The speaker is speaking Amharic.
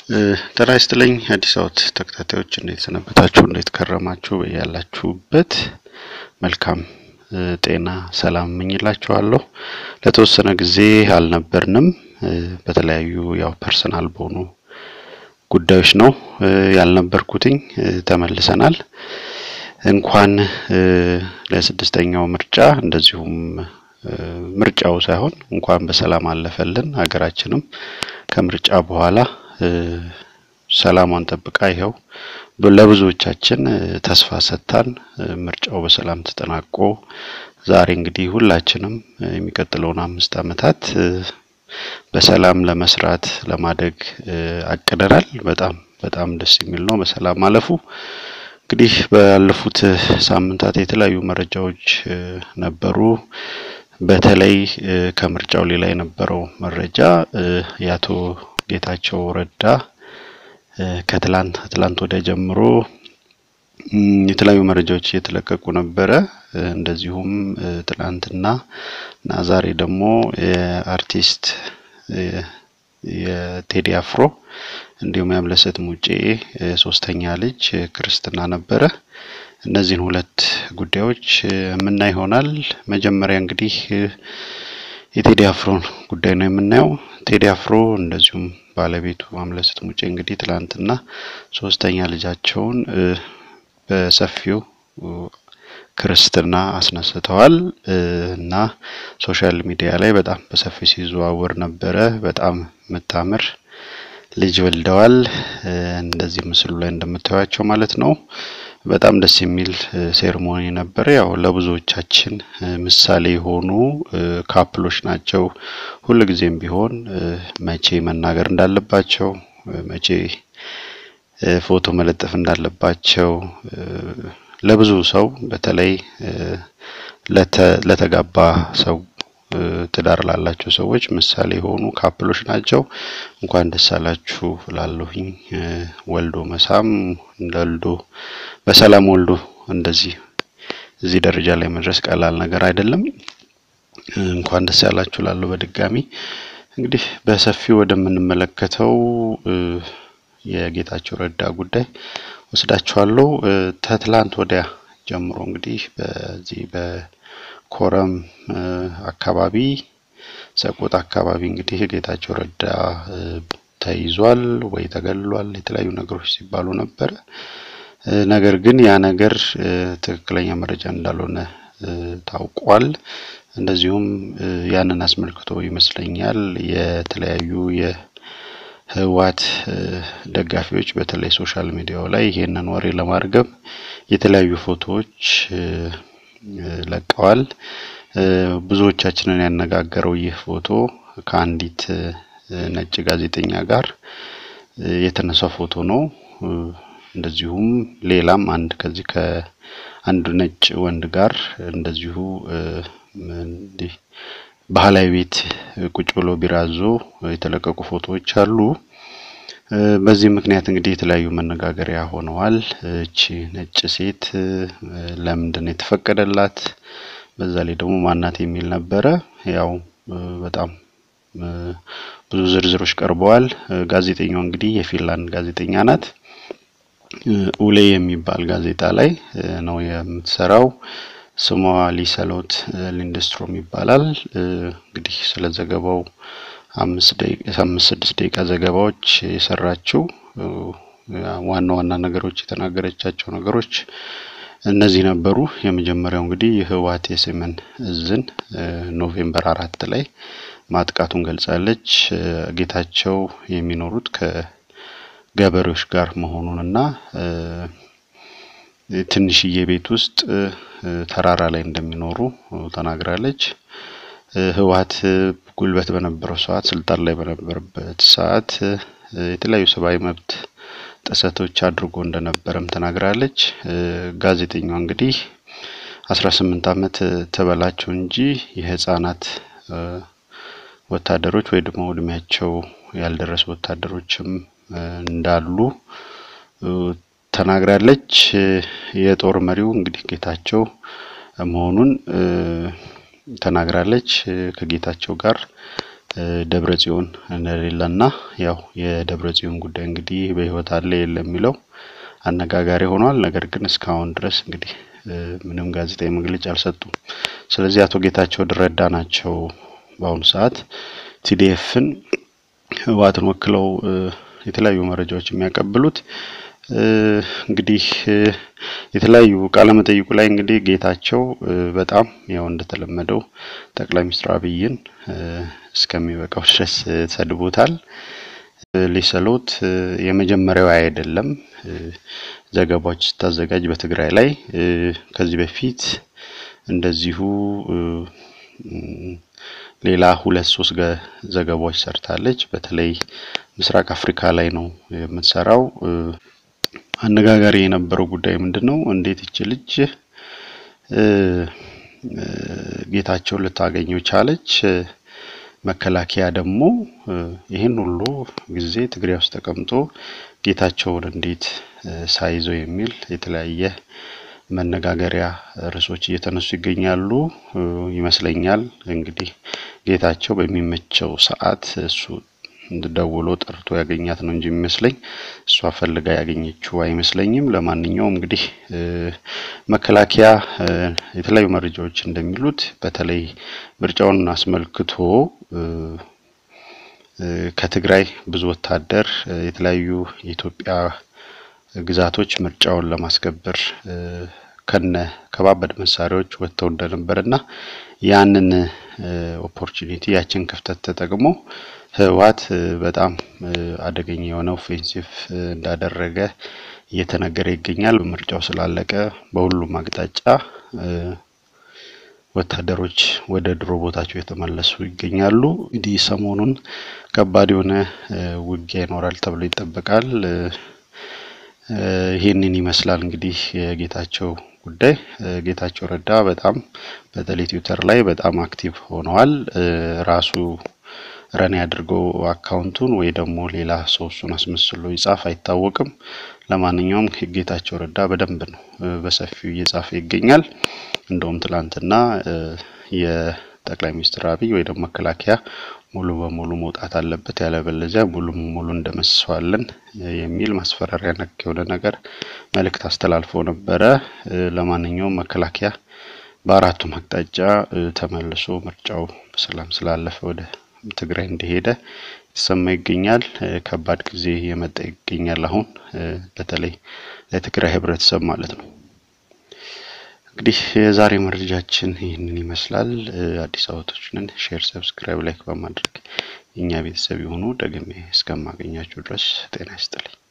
ጤና ይስጥልኝ አዲስ አበባ ተከታታዮች እንዴት ሰነበታችሁ? እንዴት ከረማችሁ? ያላችሁበት መልካም ጤና ሰላም እመኝላችኋለሁ። ለተወሰነ ጊዜ አልነበርንም። በተለያዩ ያው ፐርሰናል በሆኑ ጉዳዮች ነው ያልነበርኩትኝ። ተመልሰናል። እንኳን ለስድስተኛው ምርጫ እንደዚሁም ምርጫው ሳይሆን እንኳን በሰላም አለፈልን። ሀገራችንም ከምርጫ በኋላ ሰላሟን ጠብቃ ይኸው ለብዙዎቻችን ተስፋ ሰጥታን ምርጫው በሰላም ተጠናቆ ዛሬ እንግዲህ ሁላችንም የሚቀጥለውን አምስት ዓመታት በሰላም ለመስራት ለማደግ አቅደናል። በጣም በጣም ደስ የሚል ነው በሰላም ማለፉ። እንግዲህ ባለፉት ሳምንታት የተለያዩ መረጃዎች ነበሩ። በተለይ ከምርጫው ሌላ የነበረው መረጃ የአቶ ጌታቸው ረዳ ከትላንት ትላንት ወዲያ ጀምሮ የተለያዩ መረጃዎች እየተለቀቁ ነበረ። እንደዚሁም ትላንትና እና ዛሬ ደግሞ የአርቲስት የቴዲ አፍሮ እንዲሁም የአምለሰት ሙጬ ሶስተኛ ልጅ ክርስትና ነበረ። እነዚህን ሁለት ጉዳዮች የምናይ ይሆናል። መጀመሪያ እንግዲህ የቴዲ አፍሮን ጉዳይ ነው የምናየው። ቴዲ አፍሮ እንደዚሁም ባለቤቱ አምለሰት ሙጬ እንግዲህ ትላንትና ሶስተኛ ልጃቸውን በሰፊው ክርስትና አስነስተዋል እና ሶሻል ሚዲያ ላይ በጣም በሰፊው ሲዘዋወር ነበረ። በጣም የምታምር ልጅ ወልደዋል። እንደዚህ ምስሉ ላይ እንደምታዩቸው ማለት ነው። በጣም ደስ የሚል ሴርሞኒ ነበረ። ያው ለብዙዎቻችን ምሳሌ የሆኑ ካፕሎች ናቸው። ሁልጊዜም ቢሆን መቼ መናገር እንዳለባቸው፣ መቼ ፎቶ መለጠፍ እንዳለባቸው ለብዙ ሰው በተለይ ለተጋባ ሰው ትዳር ላላቸው ሰዎች ምሳሌ የሆኑ ካፕሎች ናቸው። እንኳን ደስ አላችሁ እላለሁኝ። ወልዶ መሳም ወልዶ በሰላም ወልዶ እንደዚህ እዚህ ደረጃ ላይ መድረስ ቀላል ነገር አይደለም። እንኳን ደስ ያላችሁ እላለሁ በድጋሚ። እንግዲህ በሰፊው ወደምንመለከተው የጌታቸው ረዳ ጉዳይ ወስዳችኋለሁ። ከትላንት ወዲያ ጀምሮ እንግዲህ በዚህ በኮረም አካባቢ ሰቆጣ አካባቢ እንግዲህ ጌታቸው ረዳ ተይዟል ወይ ተገድሏል የተለያዩ ነገሮች ሲባሉ ነበረ። ነገር ግን ያ ነገር ትክክለኛ መረጃ እንዳልሆነ ታውቋል። እንደዚሁም ያንን አስመልክቶ ይመስለኛል የተለያዩ የህወሓት ደጋፊዎች በተለይ ሶሻል ሚዲያው ላይ ይሄንን ወሬ ለማርገብ የተለያዩ ፎቶዎች ለቀዋል። ብዙዎቻችንን ያነጋገረው ይህ ፎቶ ከአንዲት ነጭ ጋዜጠኛ ጋር የተነሳ ፎቶ ነው። እንደዚሁም ሌላም አንድ ከዚህ ከአንድ ነጭ ወንድ ጋር እንደዚሁ እንዲህ ባህላዊ ቤት ቁጭ ብሎ ቢራዞ የተለቀቁ ፎቶዎች አሉ። በዚህ ምክንያት እንግዲህ የተለያዩ መነጋገሪያ ሆነዋል። እቺ ነጭ ሴት ለምንድን ነው የተፈቀደላት? በዛ ላይ ደግሞ ማናት የሚል ነበረ። ያው በጣም ብዙ ዝርዝሮች ቀርበዋል። ጋዜጠኛው እንግዲህ የፊንላንድ ጋዜጠኛ ናት። ኡሌ የሚባል ጋዜጣ ላይ ነው የምትሰራው። ስሟ ሊሰሎት ሊንደስትሮም ይባላል። እንግዲህ ስለ ዘገባው አምስት ስድስት ደቂቃ ዘገባዎች የሰራችው ዋና ዋና ነገሮች የተናገረቻቸው ነገሮች እነዚህ ነበሩ። የመጀመሪያው እንግዲህ የህወሓት የሰሜን እዝን ኖቬምበር አራት ላይ ማጥቃቱን ገልጻለች። ጌታቸው የሚኖሩት ከገበሬዎች ጋር መሆኑንና ትንሽዬ ቤት ውስጥ ተራራ ላይ እንደሚኖሩ ተናግራለች። ህወሓት ጉልበት በነበረው ሰዓት ስልጣን ላይ በነበረበት ሰዓት የተለያዩ ሰብአዊ መብት ጥሰቶች አድርጎ እንደነበረም ተናግራለች። ጋዜጠኛዋ እንግዲህ አስራ ስምንት ዓመት ተበላቸው እንጂ የህፃናት ወታደሮች ወይ ደግሞ እድሜያቸው ያልደረሱ ወታደሮችም እንዳሉ ተናግራለች። የጦር መሪው እንግዲህ ጌታቸው መሆኑን ተናግራለች። ከጌታቸው ጋር ደብረ ጽዮን እንደሌለና ያው የደብረ ጽዮን ጉዳይ እንግዲህ በሕይወት አለ የለም የሚለው አነጋጋሪ ሆኗል። ነገር ግን እስካሁን ድረስ እንግዲህ ምንም ጋዜጣዊ መግለጫ አልሰጡም። ስለዚህ አቶ ጌታቸው ረዳ ናቸው በአሁኑ ሰዓት ቲዲኤፍን ህወሓትን ወክለው የተለያዩ መረጃዎች የሚያቀብሉት። እንግዲህ የተለያዩ ቃለ መጠይቁ ላይ እንግዲህ ጌታቸው በጣም ያው እንደተለመደው ጠቅላይ ሚኒስትር አብይን እስከሚበቃው ድረስ ሰድቦታል። ሊሰሎት የመጀመሪያው አይደለም። ዘገባዎች ስታዘጋጅ በትግራይ ላይ ከዚህ በፊት እንደዚሁ ሌላ ሁለት ሶስት ዘገባዎች ሰርታለች። በተለይ ምስራቅ አፍሪካ ላይ ነው የምትሰራው። አነጋጋሪ የነበረው ጉዳይ ምንድን ነው? እንዴት ይች ልጅ ጌታቸውን ልታገኘው ቻለች? መከላከያ ደግሞ ይህን ሁሉ ጊዜ ትግራይ ውስጥ ተቀምጦ ጌታቸውን እንዴት ሳይዘው የሚል የተለያየ መነጋገሪያ ርዕሶች እየተነሱ ይገኛሉ ይመስለኛል። እንግዲህ ጌታቸው በሚመቸው ሰዓት እሱ ደውሎ ጠርቶ ያገኛት ነው እንጂ የሚመስለኝ እሷ ፈልጋ ያገኘችው አይመስለኝም። ለማንኛውም እንግዲህ መከላከያ የተለያዩ መረጃዎች እንደሚሉት በተለይ ምርጫውን አስመልክቶ ከትግራይ ብዙ ወታደር የተለያዩ የኢትዮጵያ ግዛቶች ምርጫውን ለማስከበር ከነ ከባበድ መሳሪያዎች ወጥተው እንደነበርና ያንን ኦፖርቹኒቲ ያችን ክፍተት ተጠቅሞ ህወሓት በጣም አደገኛ የሆነ ኦፌንሲቭ እንዳደረገ እየተነገረ ይገኛል። ምርጫው ስላለቀ በሁሉም አቅጣጫ ወታደሮች ወደ ድሮ ቦታቸው የተመለሱ ይገኛሉ። እንግዲህ ሰሞኑን ከባድ የሆነ ውጊያ ይኖራል ተብሎ ይጠበቃል። ይህንን ይመስላል እንግዲህ የጌታቸው ጉዳይ። ጌታቸው ረዳ በጣም በተለይ ትዊተር ላይ በጣም አክቲቭ ሆነዋል። ራሱ ረን ያድርገው አካውንቱን ወይ ደግሞ ሌላ ሰው እሱን አስመስሎ ይጻፍ አይታወቅም። ለማንኛውም ጌታቸው ረዳ በደንብ ነው በሰፊው እየጻፈ ይገኛል። እንደውም ትላንትና የጠቅላይ ሚኒስትር አብይ ወይ ደግሞ መከላከያ ሙሉ በሙሉ መውጣት አለበት ያለበለዚያ ሙሉ በሙሉ እንደመስሰዋለን የሚል ማስፈራሪያ ነክ የሆነ ነገር መልእክት አስተላልፎ ነበረ። ለማንኛውም መከላከያ በአራቱም አቅጣጫ ተመልሶ ምርጫው በሰላም ስላለፈ ወደ ትግራይ እንደሄደ የተሰማ ይገኛል። ከባድ ጊዜ የመጣ ይገኛል አሁን በተለይ ለትግራይ ህብረተሰብ ማለት ነው። እንግዲህ የዛሬ መረጃችን ይህንን ይመስላል። አዲስ አበባዎችን ሼር፣ ሰብስክራይብ፣ ላይክ በማድረግ የእኛ ቤተሰብ የሆኑ ደግሜ እስከማገኛችሁ ድረስ ጤና ይስጥልኝ።